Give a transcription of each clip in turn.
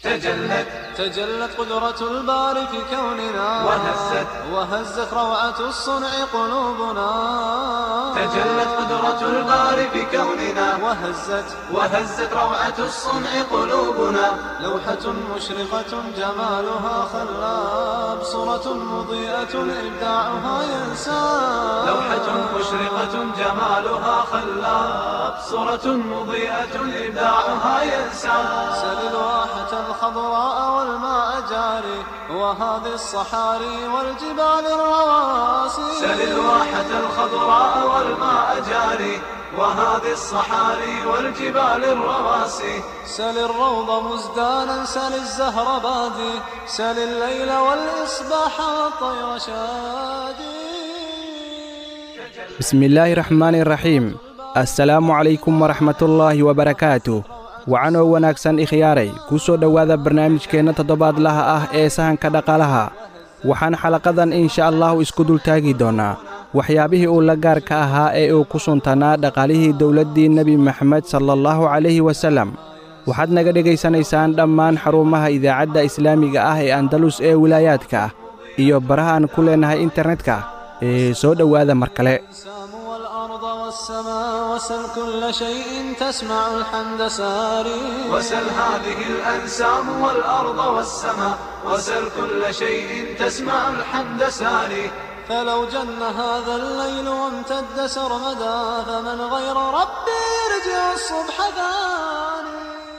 تجلت تجلت قدرة الباري في كوننا وهزت وهزت روعة الصنع قلوبنا تجلت قدرة الباري في كوننا وهزت وهزت روعة الصنع قلوبنا لوحة مشرقة جمالها خلاب صورة مضيئة إبداعها ينساب لوحة مشرقة جمالها خلاب صورة مضيئة إبداعها ينساب سل الواحة الخضراء والماء جاري وهذه الصحاري والجبال الرواسي سل الواحة الخضراء والماء جاري وهذه الصحاري والجبال الرواسي سل الروض مزدانا سل الزهر بادي سل الليل والإصباح والطير شادي بسم الله الرحمن الرحيم assalaamu calaykum waraxmatullaahi wabarakaatu wacanoo wanaagsan ikhyaaray ku soo dhowaada barnaamijkeenna toddobaadlaha ah ee sahanka dhaqaalaha waxaan xalaqadan insha allahu isku dultaagi doonnaa waxyaabihii uu la gaarka ahaa ee uu ku suntanaa dhaqaalihii dowladdii nebi maxamed salaallahu calayhi wasallam waxaad naga dhegaysanaysaan dhammaan xarumaha idaacadda islaamiga ah ee andalus ee wilaayaadka iyo baraha aan ku leennahay internetka ee soo dhowaada mar kale الأجسام والأرض والسماء وسل كل شيء تسمع الحمد ساري وسل هذه الأنسام والأرض والسماء وسل كل شيء تسمع الحمد ساري فلو جن هذا الليل وامتد سرمدا فمن غير ربي يرجع الصبح ثاني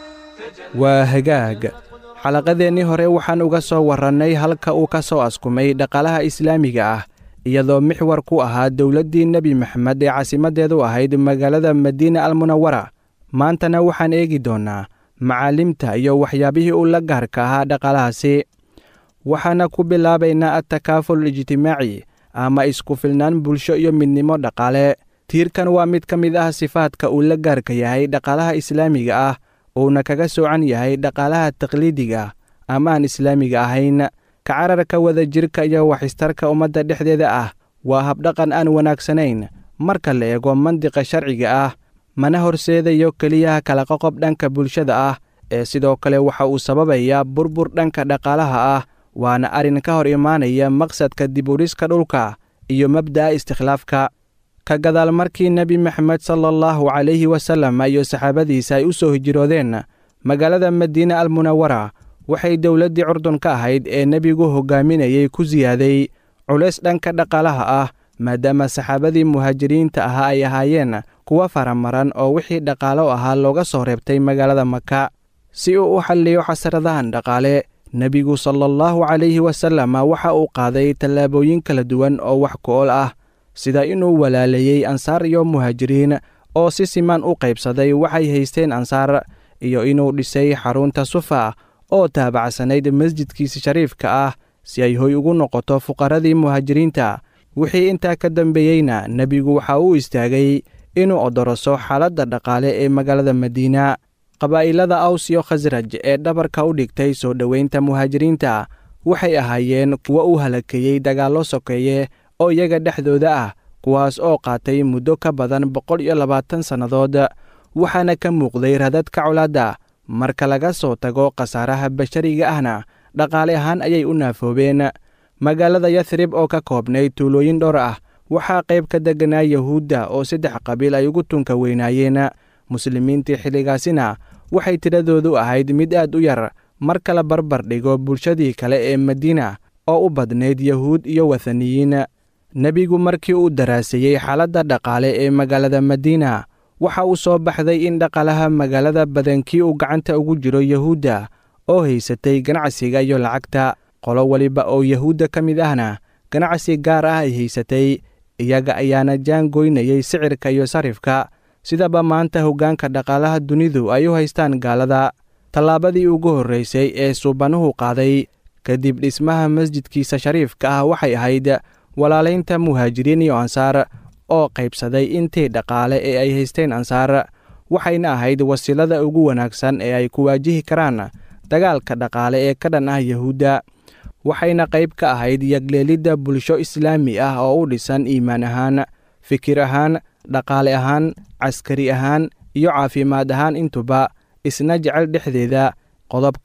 waa hagaag xalaqadeennii hore waxaan uga soo warrannay halka uu ka soo askumay dhaqaalaha islaamiga ah iyadoo mixwar ku ahaa dowladdii nebi maxamed ee caasimaddeedu ahayd magaalada madiina almunawara maantana waxaan eegi doonnaa macaalimta iyo waxyaabihii uu la gaarka ahaa dhaqaalahaasi waxaana ku bilaabaynaa attakaaful ijtimaaci ama isku filnaan bulsho iyo midnimo dhaqaale tiirkan waa mid ka mid ah sifaadka uu la gaarka yahay dhaqaalaha islaamiga ah uuna kaga soocan yahay dhaqaalaha taqliidiga ama aan islaamiga ahayn ka cararka wada jirka iyo waxistarka ummadda dhexdeeda ah waa habdhaqan aan wanaagsanayn marka la eego mandiqa sharciga ah mana horseedayo keliyaha kala qoqob dhanka bulshada ah ee sidoo kale waxa uu sababayaa burbur dhanka dhaqaalaha ah waana arrin ka hor imaanaya maqsadka diburiska dhulka iyo mabda'a istikhlaafka ka gadaal markii nebi maxamed sala allahu calayhi wasallam iyo saxaabadiisa ay u soo hijiroodeen magaalada madiina almunawara waxay dowladdii curdun ka ahayd ee nebigu hoggaaminayay ku siyaaday culays dhanka dhaqaalaha ah maadaama saxaabadii muhaajiriinta ahaa ay ahaayeen kuwa faramaran oo wixii dhaqaalo ahaa looga soo reebtay magaalada maka si uu u xalliyo xasradahan dhaqaale nebigu sala allahu calayhi wasallam waxa uu qaaday tallaabooyin kala duwan oo wax ku-ol ah sida inuu walaaleeyey ansaar iyo muhaajiriin oo si siman u qaybsaday waxay haysteen ansaar iyo inuu dhisay xarunta sufa oo taabacsanayd masjidkiisa shariifka ah si ay hoy ugu noqoto fuqarradii muhaajiriinta wixii intaa ka dambeeyeyna nebigu waxa uu istaagay inuu odoroso xaaladda dhaqaale ee magaalada madiina qabaa'ilada aws iyo khasraj ee dhabarka u dhigtay soo dhoweynta muhaajiriinta waxay ahaayeen kuwo u halakeeyey dagaallo sokeeye oo iyaga dhexdooda ah kuwaas oo qaatay muddo ka badan boqol iyo labaatan sannadood waxaana ka muuqday radadka colaadda marka laga soo tago khasaaraha bashariga ahna dhaqaale ahaan ayay u naafoobeen magaalada yathrib oo ka koobnay tuulooyin dhowr ah waxaa qayb ka degganaa yahuudda oo saddex qabiil ay ugu tunka weynaayeen muslimiintii xilligaasina waxay tiradoodu ahayd mid aad u yar marka la barbar dhigo bulshadii kale ee madiina oo u badnayd yahuud iyo wathaniyiin nebigu markii uu daraaseeyey xaaladda dhaqaale ee magaalada madiina waxa uu soo baxday in dhaqaalaha magaalada badankii uu gacanta ugu jiro yahuudda oo haysatay ganacsiga iyo lacagta qolo weliba oo yahuudda ka mid ahna ganacsi gaar ah ay haysatay iyaga ayaana jaan goynayay sicirka iyo sarifka sidaba maanta hoggaanka dhaqaalaha dunidu ay u haystaan gaalada tallaabadii ugu horraysay ee suubanuhu qaaday kadib dhismaha masjidkiisa shariifka ah waxay ahayd walaalaynta muhaajiriin iyo ansaar oo qaybsaday intii dhaqaale ee ay haysteen ansaar waxayna ahayd wasiilada ugu wanaagsan ee ay ku waajihi karaan dagaalka dhaqaale ee ka dhan ah yahuudda waxayna qayb ka ahayd yagleelidda bulsho islaami ah oo u dhisan iimaan ahaan fikir ahaan dhaqaale ahaan caskari ahaan iyo caafimaad ahaan intuba isna jecel dhexdeeda qodobkan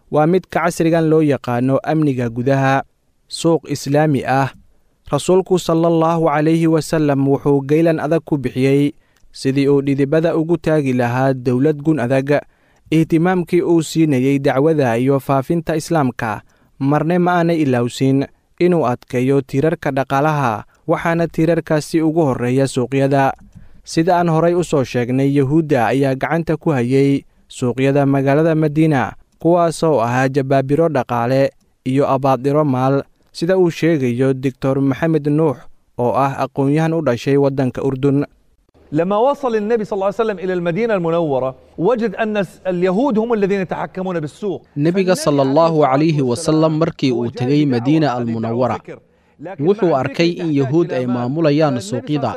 waa midka casrigan loo yaqaano amniga gudaha suuq islaami ah rasuulku sala allahu calayhi wasallam wuxuu geylan adag ku bixiyey sidii uu dhidibada ugu taagi lahaa dowlad gun adag ihtimaamkii uu siinayey dacwada iyo faafinta islaamka marne ma aanay ilowsin inuu adkeeyo tiirarka dhaqaalaha waxaana tiirarkaasi ugu horreeya suuqyada sida aan horay u soo sheegnay yuhuudda ayaa gacanta ku hayey suuqyada magaalada madiina kuwaasoo ahaa jabaabiro dhaqaale iyo abaadiro maal sida uu sheegayo doctor maxamed nuux oo ah aqoon-yahan u dhashay waddanka urdun لما وصل النبي صلى الله عليه وسلم إلى المدينة المنورة وجد أن اليهود هم الذين يتحكمون بالسوق nebiga sala allahu calayhi wasalam markii uu tegey madiina almunawara wuxuu arkay in yahuud ay maamulayaan suuqyada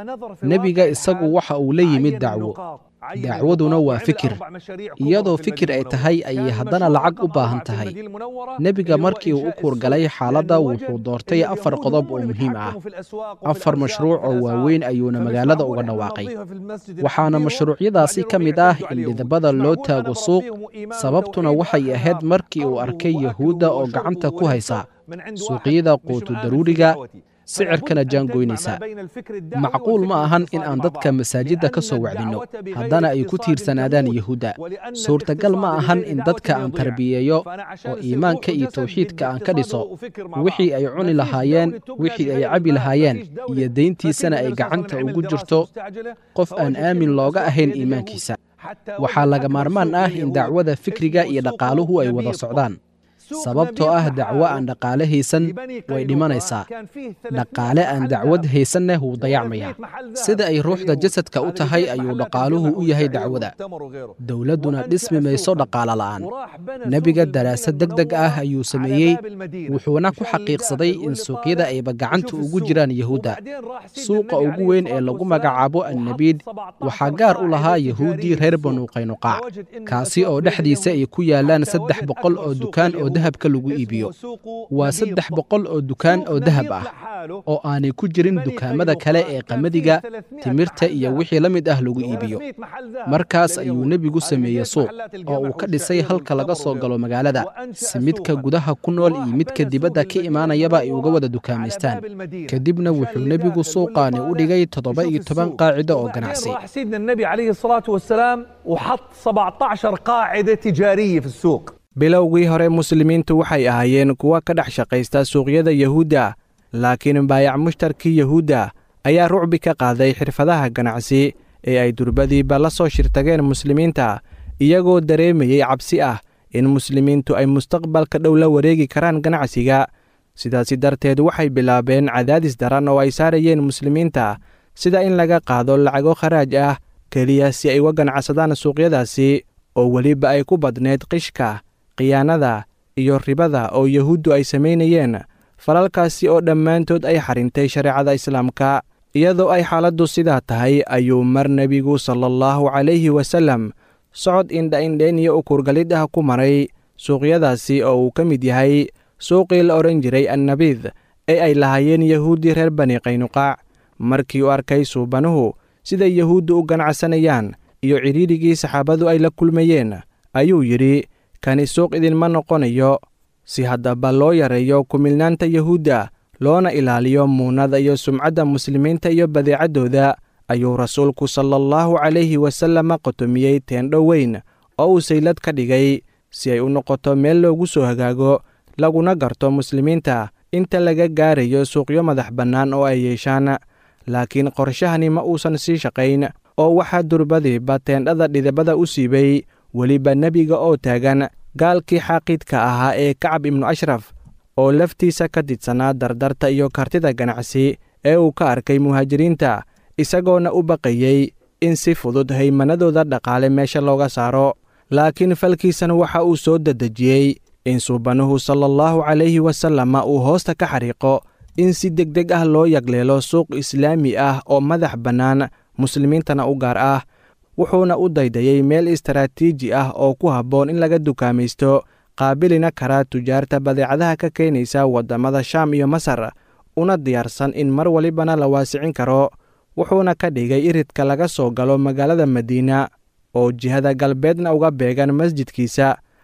nebiga isagu waxa uu la yimid dacwo dacwaduna waa fikir iyadoo fikir ay tahay ayay haddana lacag u baahan tahay nebiga markii uu u kuurgalay xaaladda wuxuu doortay afar qodob oo muhiim ah afar mashruuc oo waaweyn ayuuna magaalada uga dhawaaqay waxaana mashruucyadaasi ka mid ah in dhidabada loo taago suuq sababtuna waxay ahayd markii uu arkay yahuudda oo gacanta ku haysa suuqyada quutu daruuriga sicirkana jaangoynaysa macquul ma ahan in aan dadka masaajidda ka soo wacdinno haddana ay ku tiirsanaadaan yahuudda suurtagal ma ahan in dadka aan tarbiyeeyo oo iimaanka iyo tawxiidka aan ka dhiso wixii ay cuni lahaayeen wixii ay cabi lahaayeen iyo deyntiisana ay gacanta ugu jirto qof aan aamin looga ahayn iimaankiisa waxaa laga maarmaan ah in dacwada fikriga iyo dhaqaaluhu ay wada socdaan sababtoo ah dacwo aan dhaqaale haysan way dhimanaysaa dhaqaale aan dacwad haysanna wuu dayacmayaa sida ay ruuxda jasadka u tahay ayuu dhaqaaluhu u yahay dacwada dowladduna dhismi mayso dhaqaalo la'aan nebiga daraasad deg deg ah ayuu sameeyey wuxuuna ku xaqiiqsaday in suuqyada ayba gacanta ugu jiraan yahuudda suuqa ugu weyn ee lagu magacaabo annabiid waxaa gaar u lahaa yahuuddii reer banu qaynuqaac kaasi oo dhexdiisa ay ku yaalaan saddex boqol oo dukaan oo dahabka lagu iibiyo waa saddex boqol oo dukaan oo dahab ah oo aanay ku jirin dukaamada kale ee qamadiga timirta iyo wixii la mid ah lagu iibiyo markaas ayuu nebigu sameeyey suuq oo uu ka dhisay halka laga soo galo magaalada si midka gudaha ku nool iyo midka dibadda ka imaanayaba ay uga wada dukaamaystaan kadibna wuxuu nebigu suuqaani u dhigay toddoba iyo toban qaacido oo ganacsi سيدنا النبي عليه الصلاة والسلام وحط 17 قاعدة تجارية في السوق bilowgii hore muslimiintu waxay ahaayeen kuwa ka dhex shaqaysta suuqyada yahuudda laakiin baayac mushtarkii yahuudda ayaa rucbi ka qaaday xirfadaha ganacsi ee ay durbadiiba la soo shirtageen muslimiinta iyagoo dareemayey cabsi ah in muslimiintu ay mustaqbalka dhow la wareegi karaan ganacsiga sidaasi darteed waxay bilaabeen cadaadis daran oo ay saarayeen muslimiinta sida in laga qaado lacago kharaaj ah keliya si ay uga ganacsadaan suuqyadaasi oo weliba ay ku badneyd qishka khiyaanada iyo ribada oo yahuuddu ay samaynayeen falalkaasi oo dhammaantood ay xarintay shareecada islaamka iyadoo ay xaaladdu sidaa tahay ayuu mar nebigu sala allahu calayhi wasallam socod indha-indhayn iyo ukurgalid ah ku maray suuqyadaasi oo uu ka mid yahay suuqii la odhan jiray annabiid ee ay lahaayeen yahuuddii reer bani qaynuqaac markii uu arkay suubanuhu siday yahuuddu u ganacsanayaan iyo cidhiidhigii saxaabadu ay la kulmayeen ayuu yidhi kani suuq idinma noqonayo si haddaba loo yareeyo kumilnaanta yahuudda loona ilaaliyo muunada iyo sumcadda muslimiinta iyo badeecaddooda ayuu rasuulku sala allahu calayhi wasalama qotomiyey teendho weyn oo uu saylad ka dhigay si ay u noqoto meel loogu soo hagaago laguna garto muslimiinta inta laga gaarayo suuqyo madax bannaan oo ay yeeshaan laakiin qorshahani ma uusan sii shaqayn oo waxaa durbadiiba teendhada dhidibada u siibay weliba nebiga oo taagan gaalkii xaaqidka ahaa ee kacab ibnu ashraf oo laftiisa ka didsanaa dardarta iyo kartida ganacsi ee uu ka arkay muhaajiriinta isagoona u baqayey in si fudud haymanadooda dhaqaale meesha looga saaro laakiin falkiisan waxa uu soo dedejiyey in suubanuhu sala allahu calayhi wasalama uu hoosta ka xariiqo in si deg deg ah loo yagleelo suuq islaami ah oo madax bannaan muslimiintana u gaar ah wuxuuna u daydayey meel istaraatiiji ah oo ku habboon in laga dukaamaysto qaabilina karaa tujaarta badeecadaha ka keenaysa waddamada shaam iyo masar una diyaarsan in mar walibana la waasicin karo wuxuuna ka dhigay iridka laga soo galo magaalada madiina oo jihada galbeedna uga beegan masjidkiisa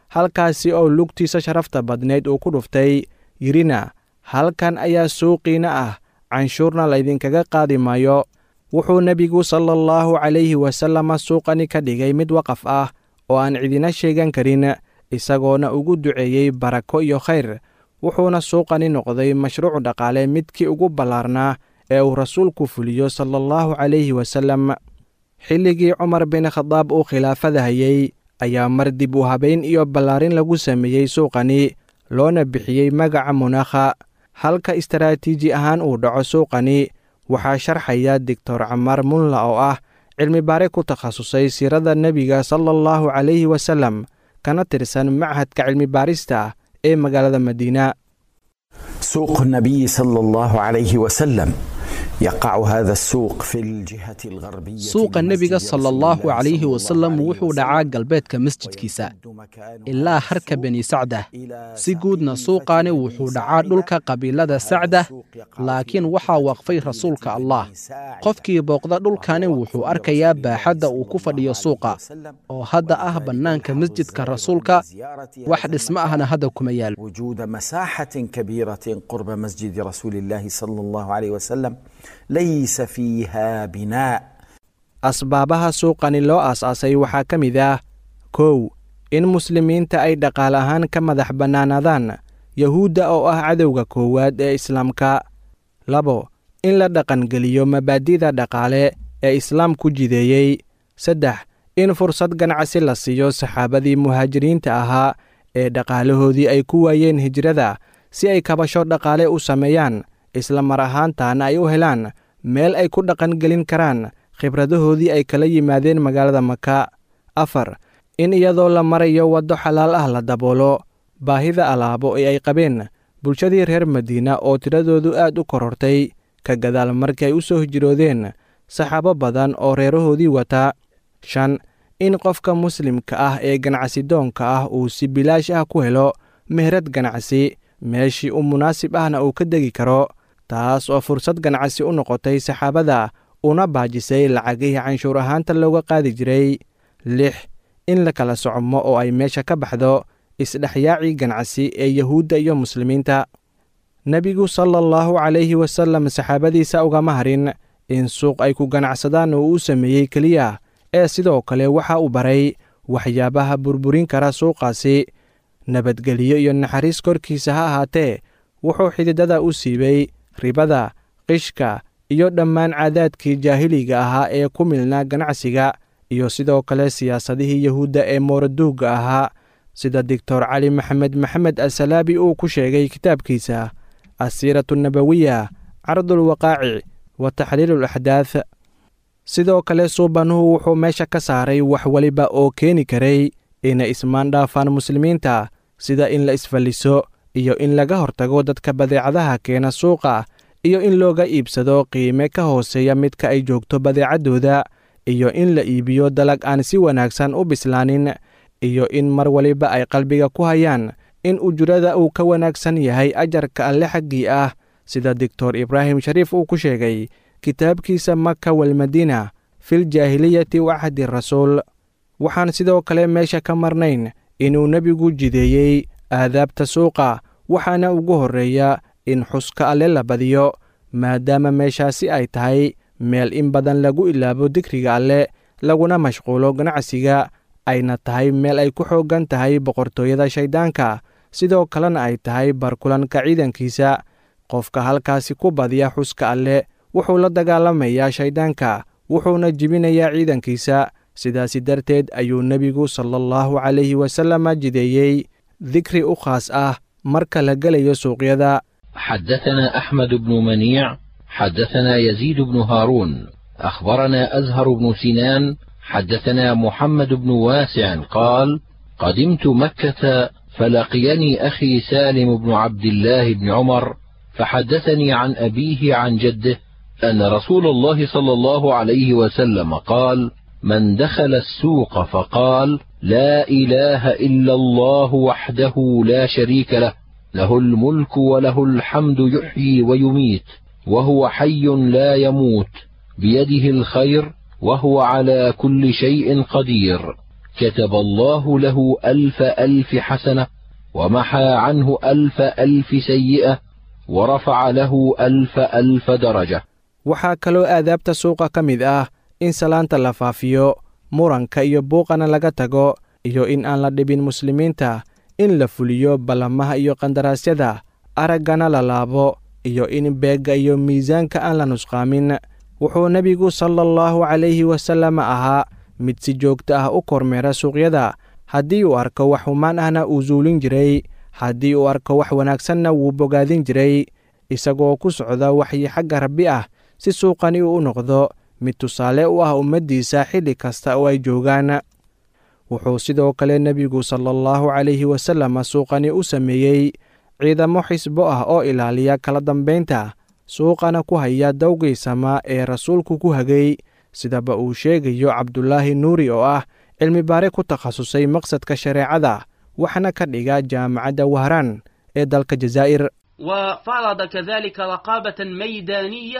halkaasi oo lugtiisa sharafta badnayd uu ku dhuftay yidhina halkan ayaa suuqiina ah canshuurna laydinkaga qaadi maayo wuxuu nebigu sala allahu calayhi wasalama suuqani ka dhigay mid waqaf ah oo aan cidina sheegan karin isagoona ugu duceeyey barako iyo khayr wuxuuna suuqani noqday mashruuc dhaqaale midkii ugu ballaarnaa ee uu rasuulku fuliyo sala allahu calayhi wasalam xilligii cumar bin khadaab uu khilaafada hayey ayaa mar dib u habayn iyo ballaarin lagu sameeyey suuqani loona bixiyey magaca munaakha halka istaraatiiji ahaan uu dhaco suuqani waxaa sharxaya doctor camaar munla oo ah cilmi baare ku takhasusay siirada nebiga sala allahu calayhi wasalam kana tirsan machadka cilmi baarista ee magaalada madiina سوق النبي صلى الله عليه وسلم يقع هذا السوق في الجهة الغربية suuqa nebiga sala allahu calayhi wasalam wuxuu dhacaa galbeedka masjidkiisa ilaa harka beni sacdah si guudna suuqaani wuxuu dhacaa dhulka qabiilada sacdah laakiin waxaa waqfay rasuulka allah qofkii booqda dhulkani wuxuu arkayaa baaxadda uu ku fadhiyo suuqa oo hadda ah bannaanka masjidka rasuulka wax dhismo ahna hadda kuma yaal وجود مساحة كبيرة قرب مسجد رسول الله صلى الله عليه وسلم ليس فيها بناء asbaabaha suuqani loo aas-aasay waxaa ka mid ah kow in muslimiinta ay dhaqaale ahaan ka madax bannaanaadaan yahuudda oo ah cadowga koowaad ee islaamka labo in la dhaqangeliyo mabaadi'da dhaqaale ee islaamku jideeyey saddex in fursad ganacsi la siiyo saxaabadii muhaajiriinta ahaa ee dhaqaalahoodii ay ku waayeen hijrada si ay kabasho dhaqaale u sameeyaan isla mar ahaantaana ay u helaan meel ay ku dhaqangelin karaan khibradahoodii ay kala yimaadeen magaalada maka afar in iyadoo la marayo waddo xalaal ah la daboolo baahida alaabo ee ay qabeen bulshadii reer madiina oo tiradoodu aad u korortay ka gadaal markii ay u soo hijroodeen saxaabo badan oo reerahoodii wata shan in qofka muslimka ah ee ganacsidoonka ah uu si bilaash ah ku helo meherad ganacsi meeshii u munaasib ahna uu ka degi karo taas oo fursad ganacsi u noqotay saxaabada una baajisay lacagihii canshuur ahaanta looga qaadi jiray lix in la kala socmo oo ay meesha ka baxdo isdhexyaacii ganacsi ee yahuudda iyo muslimiinta nebigu sala allahu calayhi wasalam saxaabadiisa ugama harin in suuq ay ku ganacsadaan oo uu sameeyey keliya ee sidoo kale waxa uu baray waxyaabaha burburin kara suuqaasi nabadgeliyo iyo naxariis korkiisa ha ahaatee wuxuu xididada u siibay ribada qishka iyo dhammaan caadaadkii jaahiliga ahaa ee ku milnaa ganacsiga iyo sidoo kale siyaasadihii yahuudda ee mooraduugga ahaa sida doctor cali maxamed maxamed asalaabi uu ku sheegay kitaabkiisa asiiratu nabawiya cardulwaqaaci wa taxliilu laxdaad sidoo kale suubanuhu wuxuu meesha ka saaray wax weliba oo keeni karay inay ismaan dhaafaan muslimiinta sida in la isfalliso iyo in laga hortago dadka badeecadaha keena suuqa iyo in looga iibsado qiime ka hooseeya midka ay joogto badeecaddooda iyo in la iibiyo dalag aan si wanaagsan u bislaanin iyo in mar waliba ay qalbiga ku hayaan in ujurada uu ka wanaagsan yahay ajarka alle xaggii ah sida doctor ibraahim shariif uu ku sheegay kitaabkiisa maka walmadiina filjaahiliyati wacdi rasuul waxaan sidoo kale meesha ka marnayn inuu nebigu jideeyey aadaabta suuqa waxaana ugu horreeya in xuska alle la badiyo maadaama meeshaasi ay tahay meel in badan lagu ilaabo dikriga alle laguna mashquulo ganacsiga ayna tahay meel ay ku xooggan tahay boqortooyada shayddaanka sidoo kalena ay tahay barkulanka ciidankiisa qofka halkaasi ku badiya xuska alle wuxuu la dagaalamayaa shayddaanka wuxuuna jibinayaa ciidankiisa sidaasi darteed ayuu nebigu sala allahu calayhi wasalama jideeyey dikri u khaas ah marka la gelayo suuqyada حدثنا أحمد بن منيع حدثنا يزيد بن هارون أخبرنا أزهر بن سنان حدثنا محمد بن واسع قال قدمت مكة فلقيني أخي سالم بن عبد الله بن عمر فحدثني عن أبيه عن جده أن رسول الله صلى الله عليه وسلم قال من دخل السوق فقال لا إله إلا الله وحده لا شريك له له الملك وله الحمد يحيي ويميت وهو حي لا يموت بيده الخير وهو على كل شيء قدير كتب الله له ألف ألف حسنة ومحى عنه ألف ألف سيئة ورفع له ألف ألف درجة waxaa kaloo aadaabta suuqa ka mid ah in salaanta la faafiyo muranka iyo buuqana laga tago iyo in aan la dhibin muslimiinta in la fuliyo ballamaha iyo qandaraasyada araggana la laabo iyo in beegga iyo miisaanka aan la nusqaamin wuxuu nebigu sala allahu calayhi wasallam ahaa mid si joogto ah u kormeera suuqyada haddii uu arko wax humaan ahna uu suulin jiray haddii uu arko wax wanaagsanna wuu bogaadin jiray isagoo ku socda waxyi xagga rabbi ah si suuqani uu u noqdo mid tusaale u ah ummaddiisa xilli kasta oo ay joogaan wuxuu sidoo kale nebigu sala allahu calayhi wasallam suuqani u sameeyey ciidamo xisbo ah oo ilaaliya kala dambaynta suuqana ku haya dawgiisama ee rasuulku ku hagay sidaba uu sheegayo cabdulaahi nuuri oo ah cilmibaare ku takhasusay maqsadka shareecada waxna ka dhiga jaamacadda wahraan ee dalka jazaa'ir وفرض كذلك رقابة ميدانية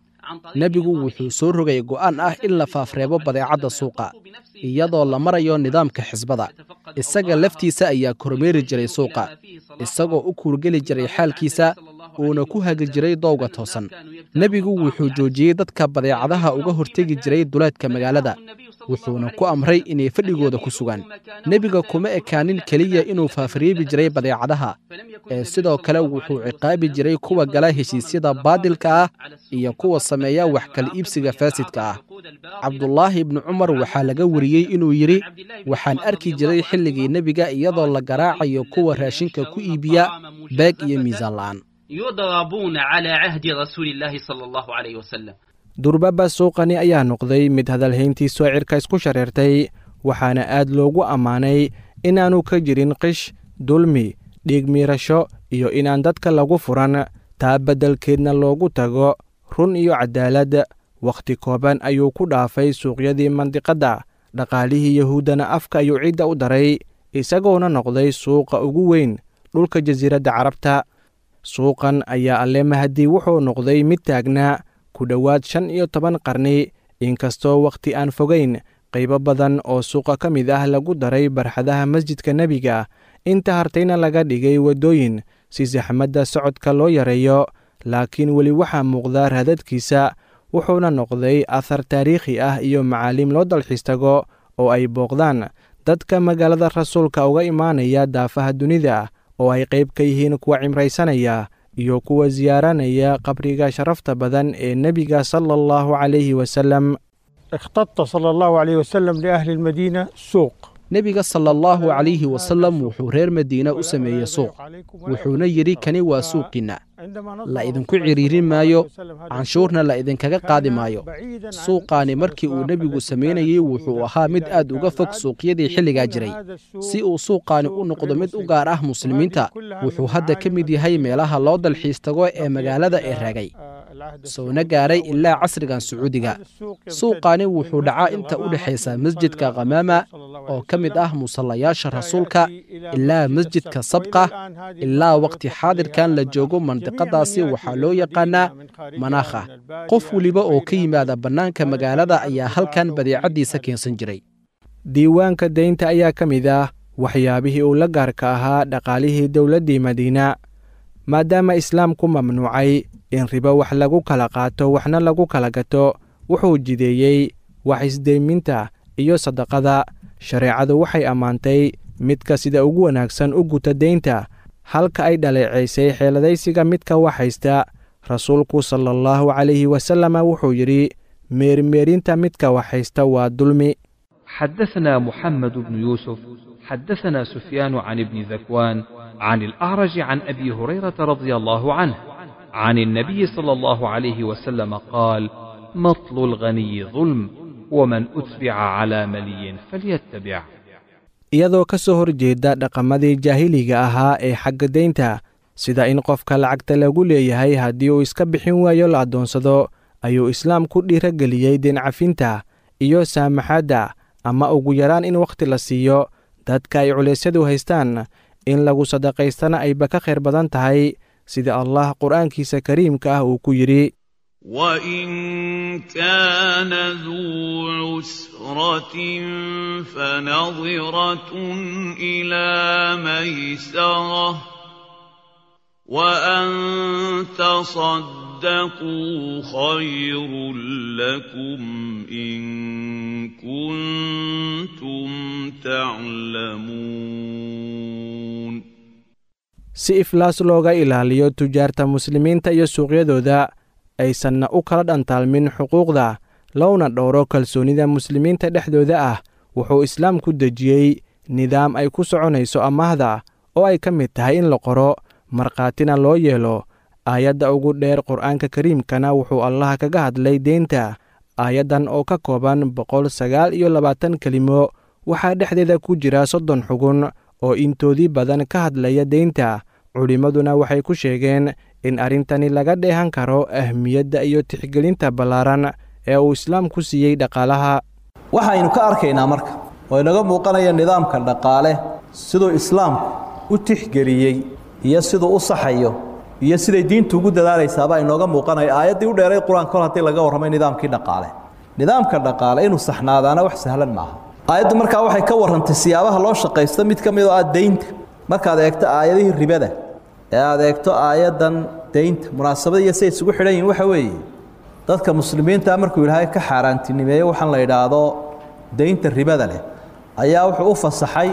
nebigu wuxuu soo rogay go'aan ah in la faafreebo badeecadda suuqa iyadoo la marayo nidaamka xisbada isaga laftiisa ayaa kormeeri jiray suuqa isagoo u kuurgeli jiray xaalkiisa uuna ku hagi jiray dowga toosan nebigu wuxuu joojiyey dadka badeecadaha uga hortegi jiray duleedka magaalada wuxuuna ku amray inay fadhigooda ku sugaan nebiga kuma ekaanin keliya inuu faafreebi jiray badeecadaha ee sidoo kale wuxuu ciqaabi jiray kuwa gala heshiisyada baadilka ah iyo kuwa sameeya wax kala iibsiga faasidka ah cabdulaahi ibnu cumar waxaa laga wariyey inuu yidhi waxaan arki jiray xilligii nebiga iyadoo la garaacayo kuwa raashinka ku iibiya beeg iyo miisaan la'aan يضربون على عهد رسول الله صلى الله عليه وسلم durbaba suuqani ayaa noqday mid hadalhayntiisu cirka isku shareertay waxaana aad loogu ammaanay inaannu ka jirin qish dulmi dhiig miirasho iyo inaan dadka lagu furan taa beddelkeedna loogu tago run iyo cadaalad wakhti kooban ayuu ku dhaafay suuqyadii mandiqadda dhaqaalihii yahuuddana afka ayuu cidda u daray isagoona noqday suuqa ugu weyn dhulka jasiiradda carabta suuqan ayaa alle mahadii wuxuu noqday mid taagnaa ku dhowaad shan iyo toban qarni inkastoo wakhti aan fogayn qaybo badan oo suuqa ka mid ah lagu daray barxadaha masjidka nebiga inta hartayna laga dhigay waddooyin si saxmadda socodka loo yareeyo laakiin weli waxaa muuqda raadadkiisa wuxuuna noqday athar taariikhi ah iyo macaalim loo dalxiis tago oo ay booqdaan dadka magaalada rasuulka uga imaanaya daafaha dunida oo ay qayb ka yihiin kuwa cimraysanaya iyo kuwa siyaaranaya qabriga sharafta badan ee nebiga sala allahu calayhi wasalam اختط صلى الله عليه وسلم لأهل المدينة سوق nebiga sala allahu calayhi wasalam wuxuu reer madiina u sameeyey suuq wuxuuna yidhi kani waa suuqiinna la idinku cidhiirin maayo canshuurna la idinkaga qaadi maayo suuqaani markii uu nebigu samaynayey wuxuu ahaa mid aad uga fog suuqyadii xilligaa jiray si uu suuqaani u noqdo mid u gaar ah muslimiinta wuxuu hadda ka mid yahay meelaha loo dalxiis tago ee magaalada ee raagay soona gaaray ilaa casrigan sacuudiga suuqaani wuxuu dhacaa inta u dhexaysa masjidka khamaama oo ka mid ah musallayaasha rasuulka ilaa masjidka sabqa ilaa waqti xaadirkan la joogo mandiqadaasi waxaa loo yaqaanaa manaakha qof weliba oo ka yimaada bannaanka magaalada ayaa halkan badeecaddiisa keensan jiray diiwaanka deynta ayaa ka mid ah waxyaabihii uu la gaarka ahaa dhaqaalihii dowladdii madiina maadaama islaamku mamnuucay in ribo wax lagu kala qaato waxna lagu kala gato wuxuu jideeyey wax isdeyminta iyo sadaqada shareecadu waxay ammaantay midka sida ugu wanaagsan u guta deynta halka ay dhaleecaysay xeeladaysiga midka wax haysta rasuulku sala allahu calayhi wasalama wuxuu yidhi meermeerinta midka wax haysta waa dulmi حدثنا محمد بن يوسف حدثنا سفيان عن ابن ذكوان عن الأعرج عن أبي هريرة رضي الله عنه عن النبي صلى الله عليه وسلم قال مطل الغني ظلم ومن أتبع على ملي فليتبع iyadoo ka soo horjeeda dhaqamadii jaahiliga ahaa ee xagga deynta sida in qofka lacagta lagu leeyahay haddii uu iska bixin waayo la addoonsado ayuu islaamku dhiirageliyey deencafinta iyo saamaxadda ama ugu yaraan in wakhti la siiyo dadka ay culeysyadu haystaan in lagu sadaqaystana ayba ka khayr badan tahay sida allah qur'aankiisa kariimka ah uu ku yidhi وإن كان ذو عسرة فنظرة إلى ميسرة وأن تصدقوا خير لكم إن كنتم تعلمون si iflaas looga ilaaliyo tujaarta muslimiinta iyo suuqyadooda aysanna u kala dhantaalmin xuquuqda loona dhowro kalsoonida muslimiinta dhexdooda ah wuxuu islaamku dejiyey nidaam ay ku soconayso amaahda oo ay ka mid tahay in la qoro markhaatina loo yeelo aayadda ugu dheer qur'aanka kariimkana wuxuu allaha kaga hadlay deynta aayaddan oo ka kooban boqol sagaal iyo labaatan kelimo waxaa dhexdeeda ku jira soddon xugun oo intoodii badan ka hadlaya deynta culimmaduna waxay ku sheegeen in arrintani laga dheehan karo ahmiyadda iyo tixgelinta ballaaran ee uu islaamku siiyey dhaqaalaha waxaynu ka arkaynaa marka oo inaga muuqanaya nidaamka dhaqaale siduu islaamku u tixgeliyey iyo siduu u saxayo iyo siday diintu ugu dadaalaysaabaa inooga muuqanaya aayaddii u dheeray qur-aan kol haddii laga warramay nidaamkii dhaqaale nidaamka dhaqaale inuu saxnaadaana wax sahlan maaha aayaddu markaa waxay ka warrantay siyaabaha loo shaqaysto mid ka mid oo ah deynta markaad eegto aayadihii ribada ee aad eegto aayaddan deynta munaasabada iyo siay isugu xidhan yihin waxa weeye dadka muslimiinta markuu ilaahay ka xaaraantinimeeyo waxaan la idhaahdo deynta ribada leh ayaa wuxuu u fasaxay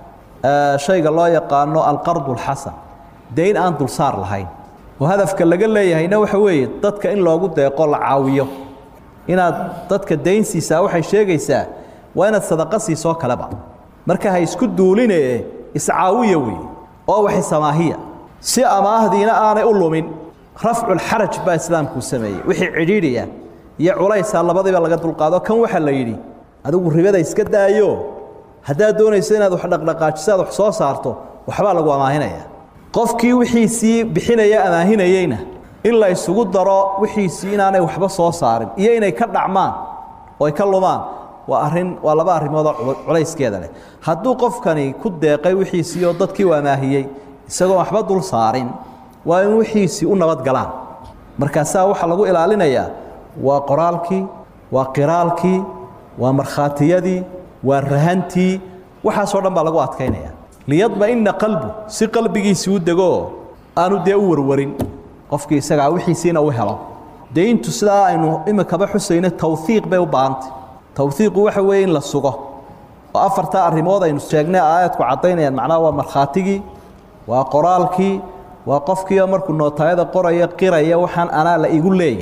shayga loo yaqaano alqardu alxasan deyn aan dulsaar lahayn oo hadafka laga leeyahayna waxa weeye dadka in loogu deeqo la caawiyo inaad dadka deyn siisaa waxay sheegaysaa waa inaad sadaqa siisoo kaleba marka ha isku duulinee iscaawiya weeye oo wax isamaahiya si amaahdiina aanay u lumin rafculxaraj baa islaamkuu sameeyey wixii cidhiidhiya iyo culaysaa labadiiba laga dulqaado kan waxaa la yidhi adigu ribada iska daayo haddaad doonayso inaad wax dhaqdhaqaajiso aad wax soo saarto waxbaa lagu amaahinaya qofkii wixiisii bixinaya amaahinayeyna in la isugu daro wixiisii inaanay waxba soo saarin iyo inay ka dhacmaan oo ay ka lumaan waa arrin waa laba arrimoodoo culayskeeda leh hadduu qofkani ku deeqay wixiisii oo dadkii u amaahiyey isagoon waxba dul saarin waa in wixiisii u nabad galaan markaasaa waxaa lagu ilaalinayaa waa qoraalkii waa qiraalkii waa markhaatiyadii waa rahantii waxaasoo dhan baa lagu adkaynaya liyadma'ina qalbu si qalbigiisii u degoo aanu dee u warwarin qofkii isagaa wixiisiina u helo deyntu sidaa aynu imikaba xusayno tawhiiq bay u baahantay tawhiiqu waxa weeye in la sugo oo afartaa arrimood aynu sheegnay aayadku caddaynayaan macnaha waa markhaatigii waa qoraalkii waa qofkiioo markuu nootaayada qoraya qiraya waxaan anaa la igu leeyahy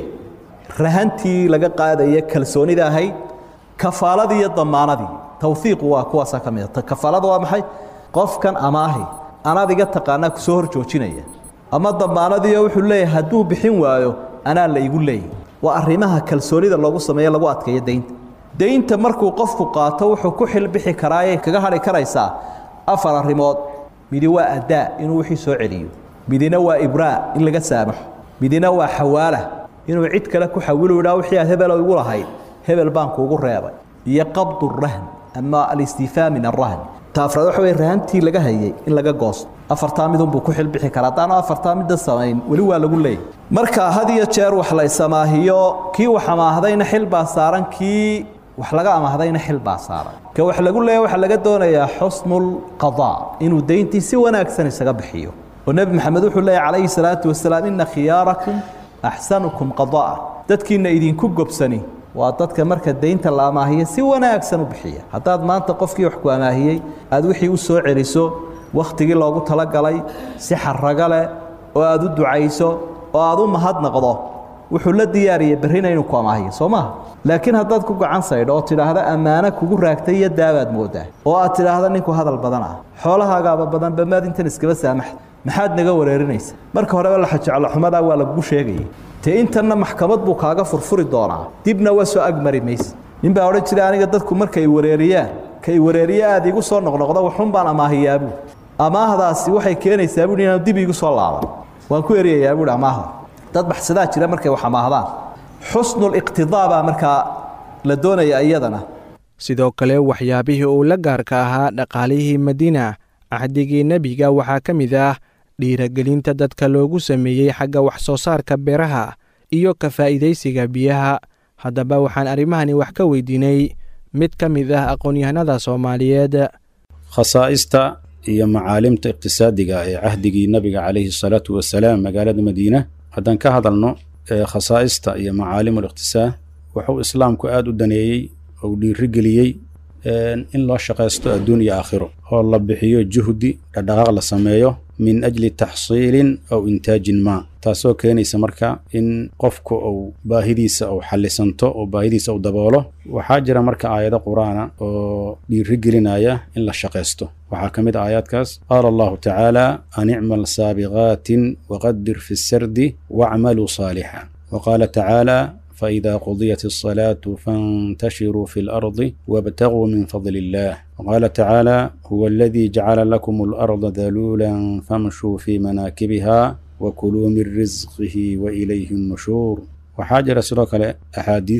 rahantii laga qaadaya kalsoonida ahayd kafaaladii iyo damaanadii tawhiiqu waa kuwaasaa ka mida kafaalada waa maxay qofkan amaahi anaad iga taqaanaa kusoo hor joojinaya ama damaanadiio wuxuu leeyahay hadduu bixin waayo anaa la igu leeyahy waa arrimaha kalsoonida loogu sameeye lagu adkeeyo deynta deynta markuu qofku qaato wuxuu ku xilbixi karaayay kaga hadhi karaysaa afar arrimood midi waa addaa inuu wixii soo celiyo midina waa ibraa in laga saamaxo midina waa xawaala inuu cid kale ku xawilu idhaa wixii aad hebelo igu lahayd hebel baan kuugu reebay iyo qabdu rahn ama alistiifaa min arahn taafraad waxa wey rahantii laga hayay in laga goosto afartaa midunbuu ku xilbixi karaa haddaanu afartaa midda samayn weli waa lagu leeyay marka had iyo jeer wax la isamaahiyo kii wax amaahdayna xil baa saaran kii wax laga amaahdayna xil baa saaran ka wax lagu leeya waxaa laga doonayaa xusnulqadaa inuu deyntii si wanaagsan isaga bixiyo oo nebi maxamed wuxuu leeyahy calayhi salaatu wasalaam ina khiyaarakum axsanukum qadaa dadkiina idinku gobsani waa dadka marka deynta la amaahiya si wanaagsan u bixiya haddaad maanta qofkii wax ku amaahiyey aad wixii u soo celiso wakhtigii loogu talagalay si xarago leh oo aad u ducayso oo aad u mahadnaqdo wuxuu la diyaariyey berrina inuu ku amaahiyo soo maaha laakiin haddaad ku gacan saydho oo tidhaahda ammaano kugu raagtay iyo daabaad moodaa oo aad tidhaahda ninku hadal badan ah xoolahaagaaba badan bamaad intan iskaba saamaxda maxaad naga wareerinaysa marka horeba laxajeclo xumadaa waa lagugu sheegayay te intanna maxkamad buu kaaga furfuri doonaa dibna waa soo agmari mayse nin baa odhan jiray aniga dadku markay wareeriyaan kay wareeriye aad iigu soo noqnoqdo waxun baan amaahiyaabuu amaahdaasi waxay keenaysaa buui inaanu dib iigu soo laaban waan ku eryayaa buui amaahda dad baxsadaa jira markay wax amaahdaan xusnuliqtidaa baa markaa la doonaya iyadana sidoo kale waxyaabihii uu la gaarka ahaa dhaqaalihii madiina cahdigii nebiga waxaa ka mid ah dhiiragelinta dadka loogu sameeyey xagga wax soo saarka beeraha iyo ka faa'iidaysiga biyaha haddaba waxaan arrimahani wax ka weydiinay mid ka mid ah aqoon-yahanada soomaaliyeed khasaa'ista iyo macaalimta iqtisaadiga ee cahdigii nabiga calayhi salaatu wasalaam magaalada madiina haddaan ka hadalno khasaa'ista iyo macaalimu liqtisaad wuxuu islaamku aada u daneeyey ou dhiirigeliyey in loo shaqaysto adduun iyo aakhiro oo la bixiyo juhdi dhadhaqaaq la sameeyo min ajli taxsiilin aw intaajin maa taasoo keenaysa marka in qofku uu baahidiisa uu xallisanto oo baahidiisa uu daboolo waxaa jira marka aayado qur-aana oo dhiirigelinaya in la shaqaysto waxaa ka mid a aayaadkaas qaala allahu tacaala an icmal saabiqaatin waqadir fi sardi wacmaluu saalixa wa qaala tacaala فإذا قضيت الصلاة فانتشروا في الأرض وابتغوا من فضل الله وقال تعالى هو الذي جعل لكم الأرض ذلولا فامشوا في مناكبها وكلوا من رزقه وإليه النشور وحاجر سلوك أحاديث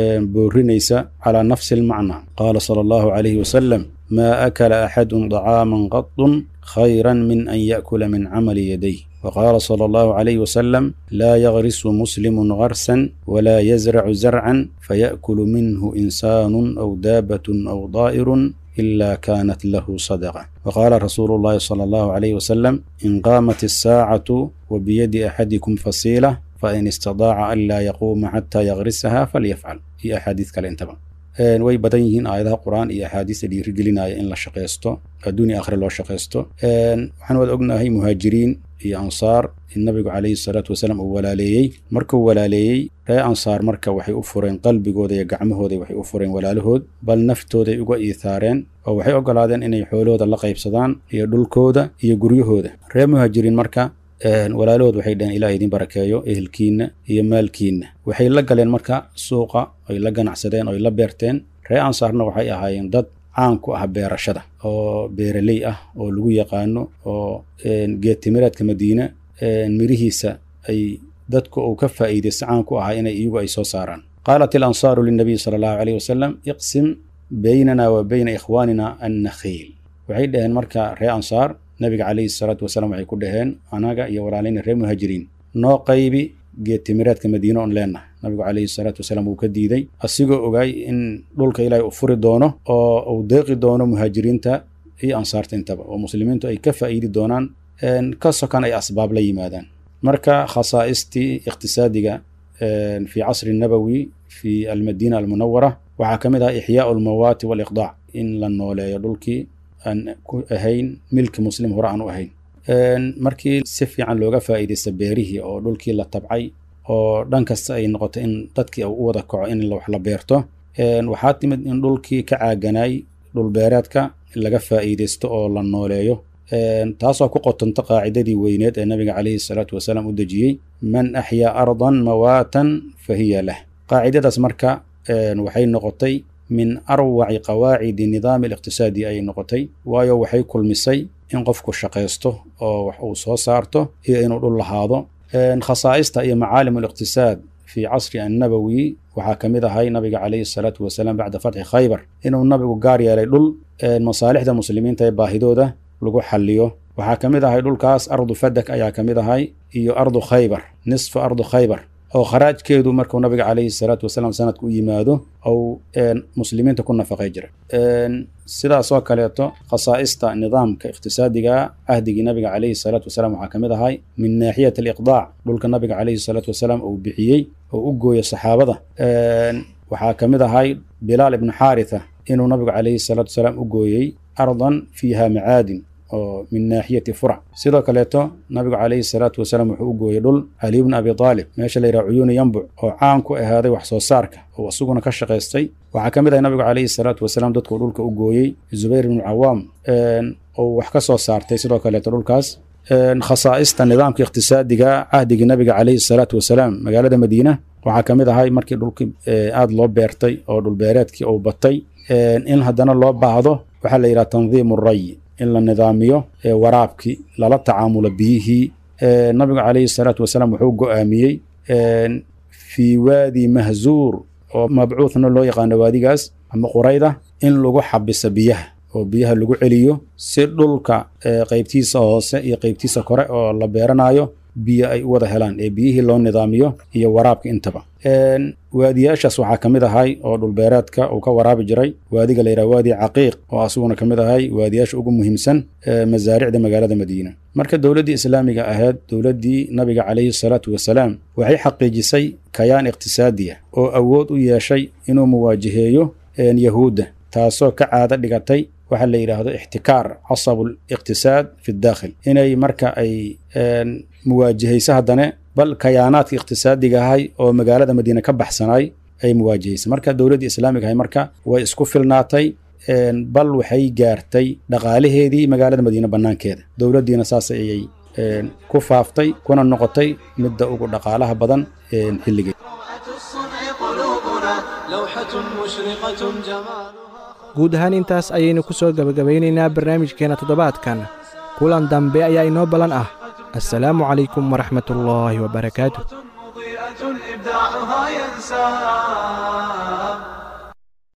بورينيسا على نفس المعنى قال صلى الله عليه وسلم ما أكل أحد طعاما قط خيرا من أن يأكل من عمل يديه وقال صلى الله عليه وسلم لا يغرس مسلم غرسا ولا يزرع زرعا فيأكل منه إنسان أو دابة أو ضائر إلا كانت له صدقة وقال رسول الله صلى الله عليه وسلم إن قامت الساعة وبيد أحدكم فصيلة فإن استطاع ألا يقوم حتى يغرسها فليفعل في أحاديث كالانتبه way badan yihiin aayadaha qur-aan iyo axaadiista dhiirigelinaya in la shaqaysto adduun iyo aakhire loo shaqaysto waxaan wada ognahay muhaajiriin iyo ansaar in nabigu calayhi salaatu wasalaam uu walaaleeyey markuu walaaleeyey ree ansaar marka waxay u fureen qalbigooda iyo gacmahooda waxay u fureen walaalahood bal naftooday uga iithaareen oo waxay ogolaadeen inay xoolahooda la qaybsadaan iyo dhulkooda iyo guryahooda ree muhaajiriin marka walaalahood waxay dhaheen ilaah idin barakeeyo ehelkiinna iyo maalkiinna waxay la galeen marka suuqa oy la ganacsadeen oy la beerteen ree ansaarna waxay ahaayeen dad caan ku ah beerashada oo beeraley ah oo lagu yaqaano oo geedtimireedka madiine mirihiisa ay dadku uu ka faa'iidaysta caan ku ahaa inay iyagu ay soo saaraan qaalat ilansaaru linabiy sala allahu caleyh wasalam iqsim baynana wa bayna ikhwaanina annakhiil waxay dhaheen marka ree ansaar nabiga calayhi salaatu wasalaam waxay ku dhaheen anaga iyo walaalayna reer muhaajiriin noo qaybi geedtimireedka madiine oon leenahay nabigu calayhi salaatu wasalaam wuu ka diiday asigoo ogaay in dhulka ilaahay u furi doono oo uu deeqi doono muhaajiriinta iyo ansaarta intaba oo muslimiintu ay ka faa'iidi doonaan ka sokan ay asbaab la yimaadaan marka khasaa'istii iqtisaadiga fi casri nabowi fi almadiina almunawara waxaa ka mid ah ixyaau almawaati waaliqdaac in la nooleeyo dhulkii aan ku ahayn milki muslim hore aan u ahayn markii si fiican looga faa'iidaysta beerihii oo dhulkii la tabcay oo dhan kasta ay noqoto in dadkii u wada kaco in wax la beerto waxaa timid in dhulkii ka caaganaay dhulbeereedka laga faa'iidaysto oo la nooleeyo taasoo ku qotonto qaacidadii weyneed ee nabiga calayhi salaatu wasalaam u dejiyey man axyaa ardan mawaatan fa hiya lah qaacidadaas marka waxay noqotay min arwaci qawaacidi nidaami aliqtisaadi ayay noqotay waayo waxay kulmisay in qofku shaqaysto oo wax uu soo saarto iyo inuu dhul lahaado khasaa'ista iyo macaalim aliqtisaad fii casri annabowi waxaa ka mid ahay nabiga calayhi salaatu wasalaam bacda fatxi khaybar inuu nabigu gaar yeelay dhul masaalixda muslimiinta ee baahidooda lagu xalliyo waxaa ka mid ahay dhulkaas ardu fadak ayaa ka mid ahay iyo ardu khaybar nisfu ardu khaybar oo kharaajkeedu markuu nabiga calayhi salaatu wasalaam sanadka u yimaado ou muslimiinta ku nafaqay jira sidaasoo kaleeto khasaa'ista nidaamka iqtisaadiga cahdigii nabiga calayhi salaatu wasalaam waxaa ka mid ahay min naaxiyat aliqdaac dhulka nabiga calayhi salaatu wasalaam uu bixiyey oo u gooyo saxaabada waxaa ka mid ahay bilaal ibnu xaaritha inuu nabigu calayhi salaatu wasalaam u gooyey ardan fiiha macaadin oo min naaxiyati furac sidoo kaleeto nabigu calayhi salaatu wasalaam wuxuu u gooyey dhul cali bni abi aalib meesha la yidhaha cuyuuni yambuc oo caan ku ahaaday wax soo saarka oo isaguna ka shaqaystay waxaa ka mid ahay nabigu calayhi salaatu wasalaam dadkuu dhulka u gooyey zubayr ibnu cawaam oo wax ka soo saartay sidoo kaleeto dhulkaas khasaa'ista nidaamka iqtisaadiga cahdigii nabiga calayhi salaatu wasalaam magaalada madiina waxaa ka mid ahay markii dhulkii aada loo beertay oo dhulbeereedkii uu batay in haddana loo baahdo waxaa la yidhaha tandiimu ray in la nidaamiyo waraabkii lala tacaamulo biyihii nabigu calayhi salaatu wasalaam wuxuu go-aamiyey fii waadi mahzuur oo mabcuuthna loo yaqaano waadigaas ama qurayda in lagu xabiso biyaha oo biyaha lagu celiyo si dhulka qeybtiisa hoose iyo qeybtiisa kore oo la beeranayo biyo ay u wada helaan ee biyihii loo nidaamiyo iyo waraabka intaba waadiyaashaas waxaa ka mid ahay oo dhulbeereedka uu ka waraabi jiray waadiga la yidhaha waadi caqiiq oo asuguna ka mid ahay waadiyaasha ugu muhiimsan ee masaaricda magaalada madiina marka dowladdii islaamiga ahayd dowladdii nabiga calayhi salaatu wasalaam waxay xaqiijisay kayaan iqtisaadiya oo awood u yeeshay inuu muwaajiheeyo yahuudda taasoo ka caado dhigatay waxaa la yidhaahdo ixtikaar casabul iqtisaad fi daakhil inay marka ay muwaajihayso haddane bal kayaanaadka iqtisaadiga ahay oo magaalada madiine ka baxsanay ay muwaajihaysay marka dowladdii islaamiga ahay marka way isku filnaatay bal waxay gaartay dhaqaalaheedii magaalada madiine bannaankeeda dowladdiina saas ayay ku faaftay kuna noqotay midda ugu dhaqaalaha badan xilligeed guud ahaan intaas ayaynu ku soo gebagabaynaynaa barnaamijkeenna toddobaadkan kulan dambe ayaa inoo ballan ah السلام عليكم ورحمة الله وبركاته إبداعها ينسى